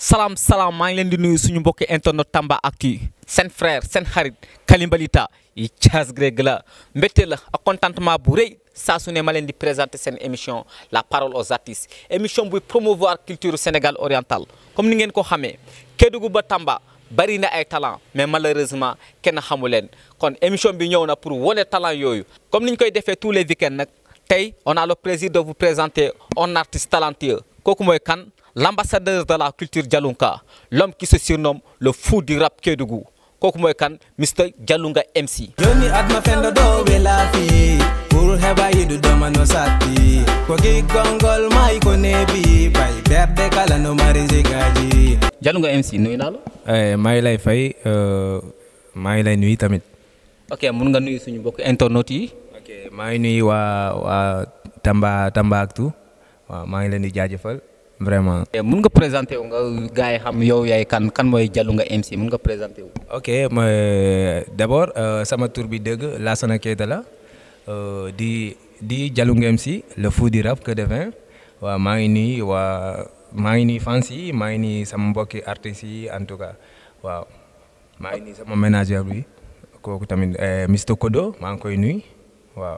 salaam salaam maa ngi leen di nuyu suñu mbokki internet Tamba Actu seen frère seen xarit Kalimbalita yi Thiaz Greg la mbégte la ak contentement bu rëy saa su ne ma leen di présenter seen émission la parole aux artistes émission buy promouvoir culture Sénégal oriental comme ni ngeen ko xamee Kédougou ba Tamba bari na ay talent mais malheureusement kenn xamu leen kon émission bi ñëw na pour wane talent yooyu comme ni ñu koy defee tous les week-ends nag tey on a le plaisir de vous présenter un artiste talentueux kooku mooy kan l'ambassadeur de la culture Dialounka l'homme qui se surnomme le fou du rap Kédougou kooku mooy kan Mr Dialounga MC joni adma fendo ɗo ɓe laafi pour heɓa yiɗuɗoma no satti ko giggolngol mayi ko neebi bay berde kala no mari sigaji Dialounga MC nuyu naa la maa ngi lay fay maa ngi lay nuyu tamit. ok mun nga nuyu suñu mbokk internet yi ok maa ngi nuyu waa waa Tamba Tamba Actu waaw maa ngi leen di jaajëfal vraiment. mun nga présenté wu nga gars yi xam yow yaay kan kan mooy Dialounga MC mun nga présenté wu ok ma d'abord sama tur bi dëgg Lassana Keita la di di Dialounga MC le fou du rap que devint waaw maa ngi nuyu waa maa ngi nuyu fans yi maa ngi nuyu sama mbokki artistes yi en tout cas waaw maa ngi nuyu sama manager bi kooku tamit Mr Kodo maa ngi koy nuyu waaw.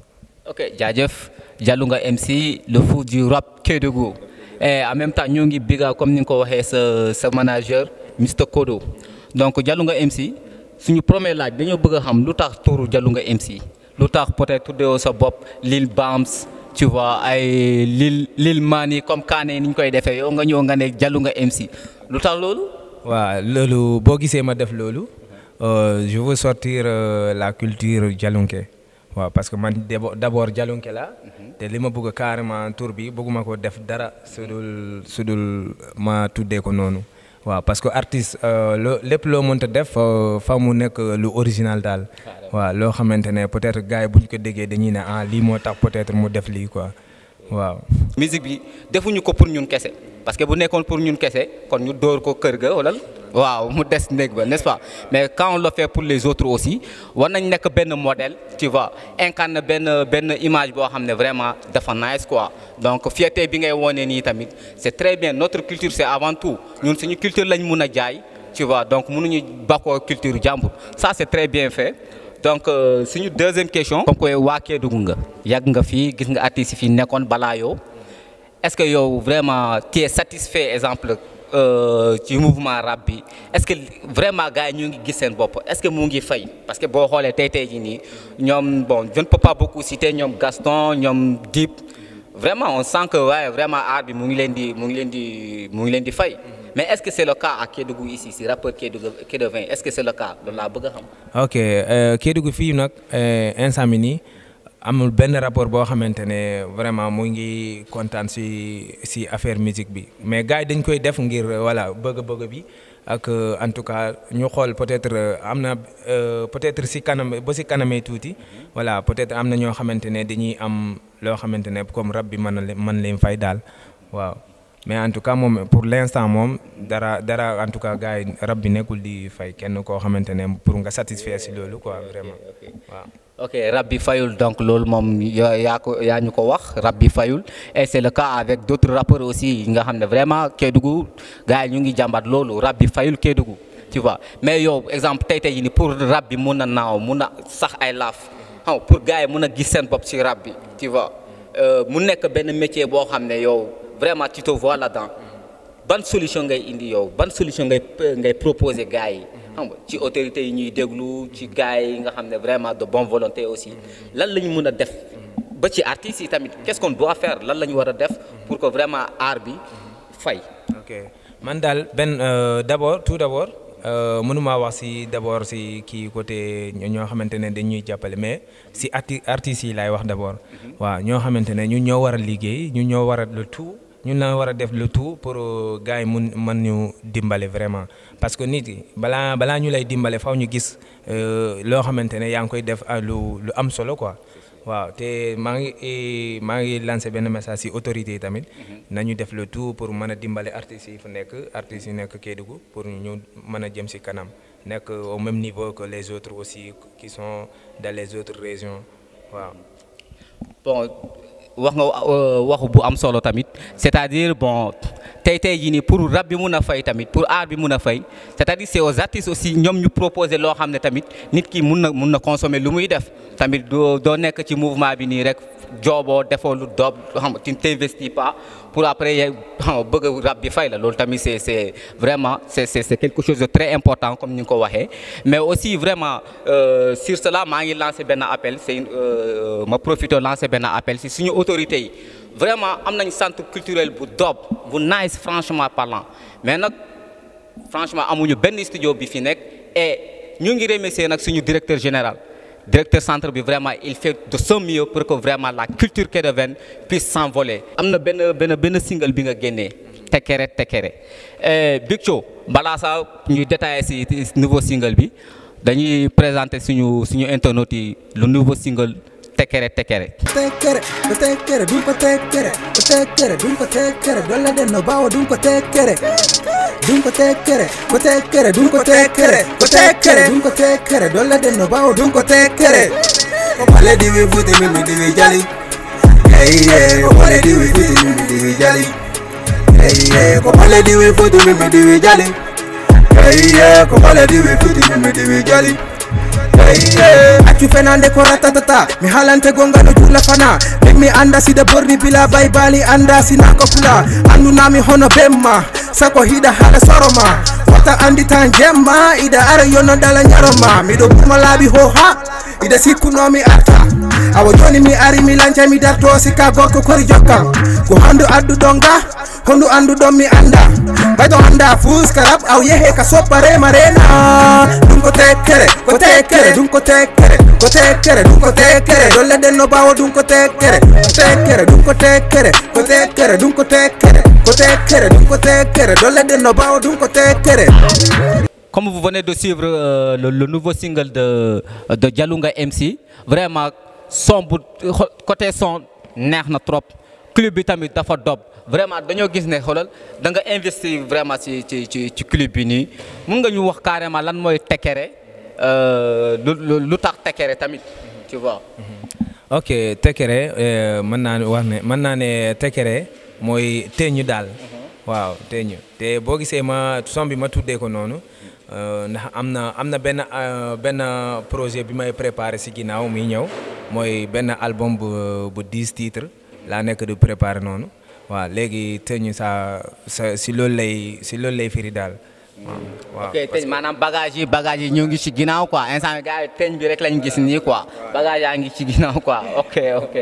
ok jaajëf Dialounga MC le fou du rap Kédougou et en même temps ñoo ngi biga comme ni nga ko waxee sa sa manager Mr Kodo donc Dialounga MC suñu premier laaj dañoo bëgg a xam lu tax turu Dialounga MC lu tax peut-être tuddee sa bopp Lil Bams tu vois ay Lil Lil Mani comme Kaane ni ñu koy defee yow nga ñëw nga ne Dialounga MC lu tax loolu. waaw loolu boo gisee ma def loolu je veux sortir la culture Dialounké waaw parce que man d'abord Dialounké la te li ma bëgg carrément tur bi bëgguma ko def dara sudul sudul ma tuddee ko noonu waaw parce que artiste loo lépp loo mënta def fa mu nekk lu original daal waaw loo xamante ne peut-être gars yi bu ñu ko déggee dañuy ne ah lii moo tax peut-être mu def lii quoi waaw. musique bi defuñu ko pour ñun kese parce que bu nekkoon pour ñun kese kon ñu dóor ko kër ga wala waaw mu des néeg ba n'est-ce pas mais quand on le fait pour les autres aussi war nañ nekk benn modèle tu vois incarne benn benn image boo xam ne vraiment dafa nice quoi donc fierté bi ngay wone nii tamit c'est très bien notre culture c'est avant tout ñun suñu culture lañ mun a jaay tu vois donc mënuñu bakkoo culture jàmbur ça c'est très bien fait donc suñu deuxième question comme que waa Kédougou nga yàgg nga fii gis nga artistes yi fii nekkoon balaa yow est-ce que yow vraiment tu es satisfait exemple ci mouvement rap bi est-ce que vraiment gars yi ñu ngi gis seen bopp est-ce que mu ngi fay parce que boo xoolee tey tey jii nii ñoom bon je ne peux pas beaucoup citer ñoom Gaston ñoom Dip vraiment on sent que waaye vraiment art bi mu ngi leen di mu ngi leen di mu ngi leen di fay mais est-ce que c'est le cas à Kédougou ici si rappeur Kédougou Kédougou est-ce que c'est le cas loolu laa bëgg a xam. ok Kédougou fii nag instant bi nii amul benn rapport boo xamante ne vraiment mu ngi kontaan si si affaire musique bi mais gars yi dañ koy def ngir voilà bëgg-bëgg bi ak en tout cas ñu xool peut-être am na peut-être si kanam ba si kanamee tuuti voilà peut-être am na ñoo xamante ne dañuy am loo xamante ne comme rap bi mën na leen mën leen fay daal waaw mais en tout cas moom pour l'instant moom dara dara en tout cas gars yi rap bi nekkul di fay kenn koo xamante ne pour nga satisfaire si loolu quoi vraiment waaw. ok rab bi fayul donc loolu moom yaa ko yaa ñu ko wax rab bi fayul et c'est le cas avec d'autres rappeurs aussi yi nga xam ne vraiment Kédougou gars yi ñu ngi jàmbat loolu rab bi fayul Kédougou tu vois mais yow exemple tey tey jii nii pour rab bi mun a naaw mun a sax ay laaf xam pour gars yi mun a gis seen bopp ci rab bi tu vois mu nekk benn métier boo xam ne yow vraiment tu te vois là-dedans ban solution ngay indi yow ban solution ngay ngay proposer gars yi. xam nga ci autorités yi ñuy déglu ci gars yi nga xam ne vraiment de bonne volonté aussi lan la ñu mën a def ba ci artistes yi tamit qu'est-ce qu'on doit faire lan la ñu war a def pour que vraiment art bi fay. ok man daal benn d'abord tout d'abord mënuma wax si d'abord si kii côté ñoo xamante ne dañuy jàppale mais si arti artistes yi laay wax d'abord. waaw ñoo xamante ne ñu ñoo war a liggéey ñu ñoo war a le tout. ñun la war a def le tout pour gars yi mun mën ñu dimbale vraiment parce que nit yi balaa balaa ñu lay dimbale faw ñu gis loo xamante ne yaa ngi koy def lu lu am solo quoi waaw te maa ngi maa ngi lancé benn message ci autorités yi tamit nañu def le tout pour mën a dimbale artistes yi fu nekk artistes yi nekk Kédougou pour ñu mën a jëm ci kanam nekk au même niveau que les autres aussi qui sont dans les autres régions waaw. bon wax nga waxu bu am solo tamit c'est-à-dire bon tey tey jii nii pour rab bi mun a fay tamit pour art bi mun a fay c'est-à-dire c'est aux artistes aussi ñoom ñu proposer loo xam ne tamit nit ki mun na mun na consommer lu muy def tamit doo doo nekk ci mouvement bi nii rek jooboo defoo lu doob xam nga tu ne t'investis pas pour après xam nga bëgg rab bi fay la loolu tamit c'est c'est vraiment c'est c'est c'est quelque chose de très important comme ni nga ko waxee mais aussi vraiment euh, sur cela maa ngi lancé benn appel c'est une euh, ma profité lancé benn appel si suñu autorités yi vraiment am nañ centre culturel bu doob bu nice franchement parlant mais nag franchement amuñu benn studio bi fi nekk et ñu ngi remercier nag suñu directeur général directeur centre bi vraiment il fait de son mieux pour que vraiment la culture kédovéne puisse s'envoler am na benn benn benn single bi nga génnee tekere tekere Big Thio balaa sax ñuy détailler ci nouveau single bi dañuy présenter suñu suñu internautes yi le nouveau single tekere tekere tekkere ko tekkere ɗum ko tekkere ko tekkere ɗum ko tekkere dolla den no bawa ɗum ko tekkere ɗum ko tekkere ko tekkere ɗum ko tekkere ko tekkere ɗum ko tekkere dolla den no bawa ɗum ko tekkere ko pale diwi futi min mi diwi jali eyye ko pale diwi futi min mi diwi jali eyye ko pale diwi futi min mi diwi jali eyye ko pale diwi futi min mi diwi jali accu fenande ko ratatata mi halante gonga no juula fana min mi anda sida borni bila baybali anda sinako pula andunami hono bemma sako hiɗa haala soroma wata andi tan jemma ida ara yonno dala ñaroma miɗo ɓurma laaɓi ho ha ida sikkunomi arta awa joni mi ari mi lanca mi darto sikka gorko kori jokkam ko handu adduɗon ga hondu anduɗon mi anda ɓayɗo anda fuskarab aw yehe ka soppa rema rena ɗum ko tekkere ko tekkere ɗum ko tekkere ko tekkere ɗum ko tekkere dolle ɗen no bawa ɗum ko tekkere ko tekkere ɗum ko tekkere ko tekkere ɗum ko tekkere ko tekkere ɗum ko tekkere dolle ɗen no bawa ɗum ko tekkere Comme vous venez de suivre euh, le, le nouveau single de, de Dialunga MC, vraiment, son bu côté son neex na trop clip bi tamit dafa dob vraiment dañoo gis ne xoolal da nga investir vraiment ci ci ci ci clip bi nii mun nga ñu wax carrément lan mooy Tekere lu lu tax Tekere tamit tu vois. ok Tekere mën naa ne wax ne mën naa ne Tekere mooy teeñu daal. waaw teeñu te boo gisee ma son bi ma tuddee ko noonu. ndax am na am na benn benn projet bi may préparé si ginnaaw muy ñëw mooy benn album bu bu dix titres laa nekk di préparé noonu waaw léegi teñu sa sa si loolu lay si loolu lay firi daal waaw. ok teñ maanaam bagage yi bagage yi ñu ngi ci ginnaaw quoi instant gars yi teñ bi rek lañ gis nii quoi bagage yaa ngi ci ginnaaw quoi ok ok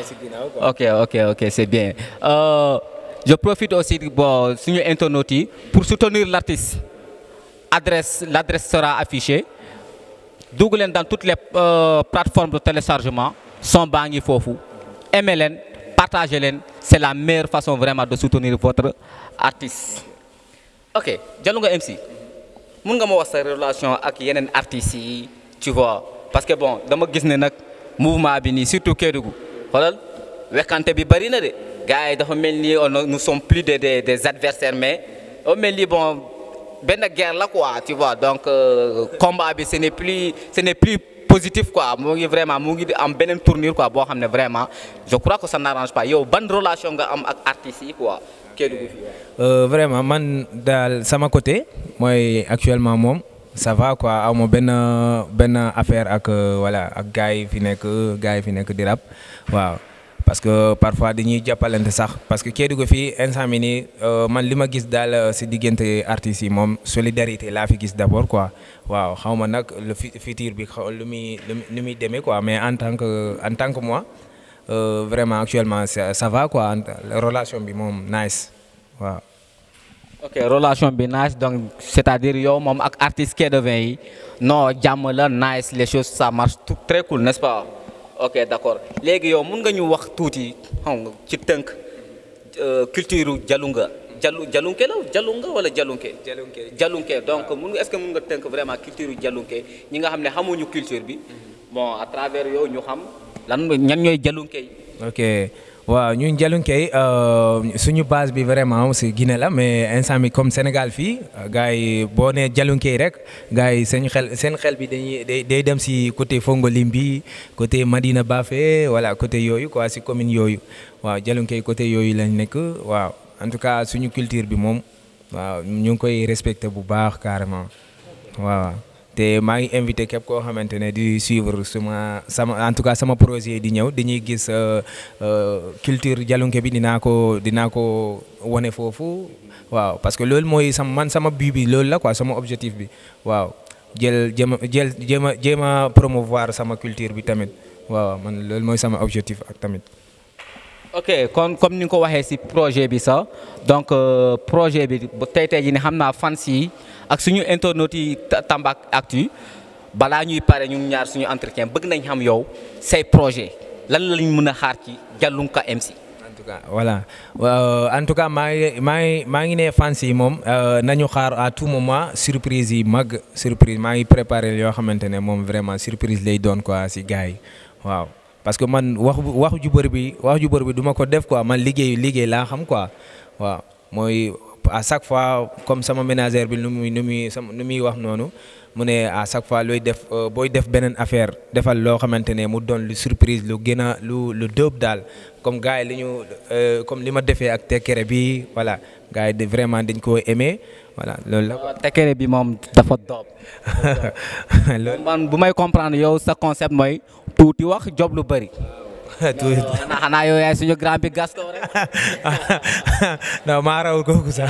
ok ok ok c'est bien euh, je profite aussi bon suñu internautes yi pour soutenir l'artiste adresse l'adresse sera affichée dugg leen dans toutes les euh, plateformes de téléchargement son baa ngi foofu aimez leen partagez leen c'est la meilleure façon vraiment de soutenir votre artiste ok Dialunga MC mun nga ma wax sa relation ak yeneen artistes yi tu vois parce que bon dama gis ne nag mouvement bi nii surtout Kédougou xoolal wekkante bi bari na de gars yi dafa mel ni on nous sommes plus des des des adversaires mais on mel ni bon benn guerre la quoi tu vois donc euh, combat bi ce n'est plus ce n'est plus positif quoi mu ngi vraiment mu ngi am beneen tournure quoi boo xam ne vraiment je crois que ça n'arrange pas yow ban relation nga am ak artistes yi quoi Kédougou fi Euh, vraiment man daal sama côté mooy actuellement moom ça va quoi aw ma benn benn affaire ak euh, voilà ak gars yi fi nekk gars yi fi nekk di rap waaw parce que parfois dañuy jàppalante sax parce que Kédougou fii instant mi nii euh, man li ma gis daal si diggante artistes yi moom solidarité laa fi gis d'abord quoi waaw xaw ma nag le fu- futur bi xaw lu muy lu muy demee quoi mais en tant que en tant que moi euh, vraiment actuellement ça, ça va quoi en- relation bi moom nice waaw. ok relation bi nice donc c'est-à-dire yow moom ak artiste Kédougou yi non jàmm la nice les choses ça marche tout très cool n'est-ce pas ok d'accord léegi yow mun nga ñu wax tuuti xam nga ci tënk euh, culture Dialunga Dialou Dialunke la Dialunga wala Dialunke. Dialunke. Dialunke donc mun nga est-ce que mun nga tënk vraiment culture Dialunke ñi nga xam ne xamuñu culture bi bon à travers yow ñu xam lan ñan ñooy Dialunke yi. ok waaw ñun Jalunke suñu base bi vraiment si Guinée la mais instant bi comme Sénégal fii gars yi boo nee Jalunke rek gars yi seen xel seen xel bi dañuy day day dem si côté Fongolimbi côté Madina Bafé voilà côté yooyu quoi si commune yooyu waaw Jalunke côté yooyu lañ nekk waaw en tout cas suñu culture bi moom waaw ñu ngi koy respecté bu baax carrément waaw. te maa ngi invité képp koo xamante ne di suivre suma sama en tout cas sama projet di ñëw dañuy gis culture Jalunke bi dinaa ko dinaa ko wane foofu waaw parce que loolu mooy sama man sama but bi loolu la quoi sama objectif bi waaw jël jéem a jël jéem a jéem a promouvoir sama culture bi tamit waaw man loolu mooy sama objectif ak tamit. ok kon comme ni nga ko waxee ci projet bi sax donc projet bi bu tey tey jii ne xam naa fans yi ak suñu internautes yi Tamba Actu balaa ñuy pare ñun ñaar suñu entretien bëgg nañ xam yow say projet lan lañ mën a xaar ci Jalunka MC. en tout cas voilà en tout cas maa ngi maa ngi maa ngi ne fans yi moom nañu xaar à tout moment surprise yi mag surprise maa ngi préparé yoo xamante ne moom vraiment surprise lay doon quoi ci gars yi waaw. parce que man wax wax ju bëri bi wax ju bëri bi du ma ko def quoi man liggéey liggéey laa xam quoi waaw mooy à chaque fois comme sama ménagère bi nu muy nu muy sama nu muy wax noonu mu ne à chaque fois looy def booy def beneen affaire defal loo xamante ne mu doon lu surprise lu gën a lu lu dóob daal comme gars yi li ñu comme li ma defee ak tekkere bi voilà gars yi vraiment dañ koo aimé voilà loolu la. tekkere bi moom dafa dóob. man bu may comprendre yow sa concept mooy tuuti wax job lu bëri. tuuti xanaa xanaa yow yaay suñu grand bi Gaston rek. non maa raw kooku sax.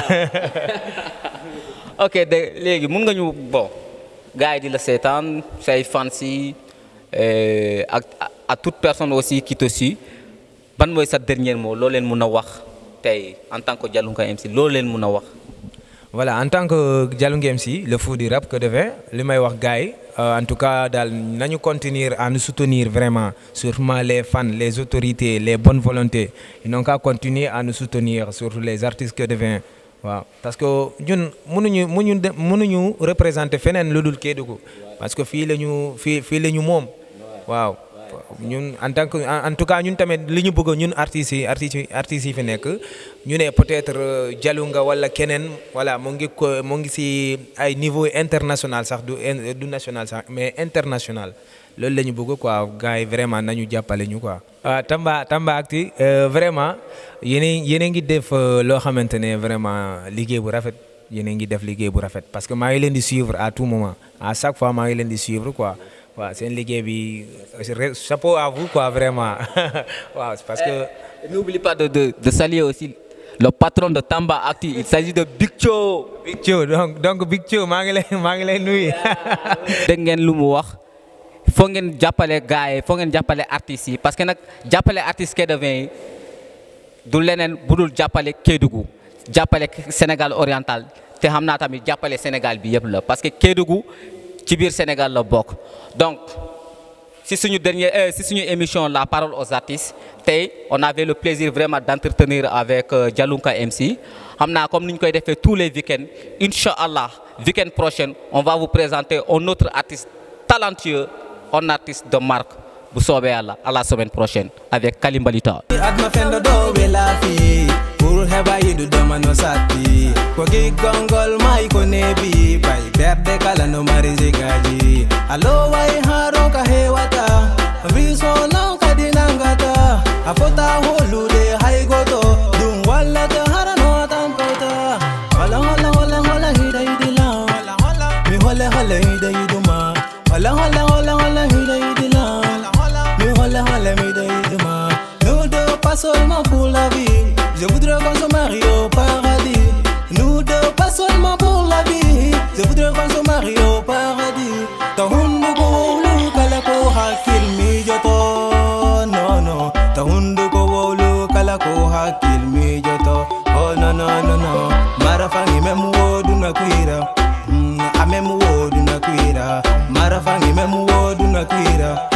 ok de léegi mun nga ñu bon gars yi di la seetaan say fans yi ak à toute personne aussi qui te suit ban mooy sa dernier mot loo leen mun a wax tey en tant que Jalunka MC loo leen mun a wax. voilà en tant que Jalunka MC le fou du rap que devait li may wax gars yi en tout cas daal nañu continuer à nous soutenir vraiment surtout les fans les autorités les bonnes volontés ils n'ont qu'à continuer à nous soutenir surtout les artistes que devient waaw parce que ñun mënuñu mënuñu mënuñu représenter feneen lu dul Kédougou parce que fii la ñu fii fii la ñu moom waaw ñun en tant que en tout cas ñun tamit li ñu bëgg ñun artistes yi artistes yi artistes yi fi nekk ñu ne peut-être Jalunga wala keneen voilà mu ngi ko mu ngi ci ay niveau international sax du du national sax mais international loolu la ñu bëgg quoi gars yi vraiment nañu jàppale ñu quoi. waaw Tamba Tamba Actu vraiment yéen yéen a ngi def loo xamante ne vraiment liggéey bu rafet yéen a ngi def liggéey bu rafet parce que maa ngi leen di suivre à tout moment à chaque fois maa ngi leen di suivre quoi. waaw seen liggéey bi chapeau à vous quoi vraiment waaw parce que. n'oublie pas de de de saluer aussi le patron de Tamba Actu il s'agit de Big Thio. Big Thio donc donc Big Thio maa ngi lay maa ngi lay nuyu. dégg ngeen lu mu wax foo ngeen jàppale gars yi foo ngeen jàppale artistes yi parce que nag jàppale artistes Kédougou yi du leneen bu dul jàppale Kédougou jàppale Sénégal oriental te xam naa tamit jàppale Sénégal bi yëpp la parce que Kédougou. ci biir Sénégal la bokk donc si suñu dernier si suñu émission la parole aux artistes tey on avait le plaisir vraiment d'entretenir avec Jalunka MC xam naa comme ni ñu koy defee tous les week-ends incha allah week-end prochain on va vous présenter un autre artiste talentueux un artiste de marque bu soobee yàlla à la semaine prochaine avec Kalimbalita. pour heba yidu doma no sati ko gi gongol mai ko nebi pai berde kala no marize gaji alo wai haro ka hewata viso law ka dinangata afota holude hay goto dum walla to harano tampota hola hola hola hola hida idila mi hola hola hida iduma hola hola hola hola hida idila mi hola hola mi hida iduma nous deux pas seulement pour la vie je voudrais qu'on se marie au paradis. Nous deux, pas seulement pour la vie. Je voudrais qu'on se marie au paradis. Ta hundu ko wolu kala ko hakil mi joto. No no. Ta hundu ko wolu kala ko hakil mi joto. Oh no no no no. Marafangi memu wodu na kuira. Mm, amemu wodu na kuira. Marafangi memu wodu na kuira.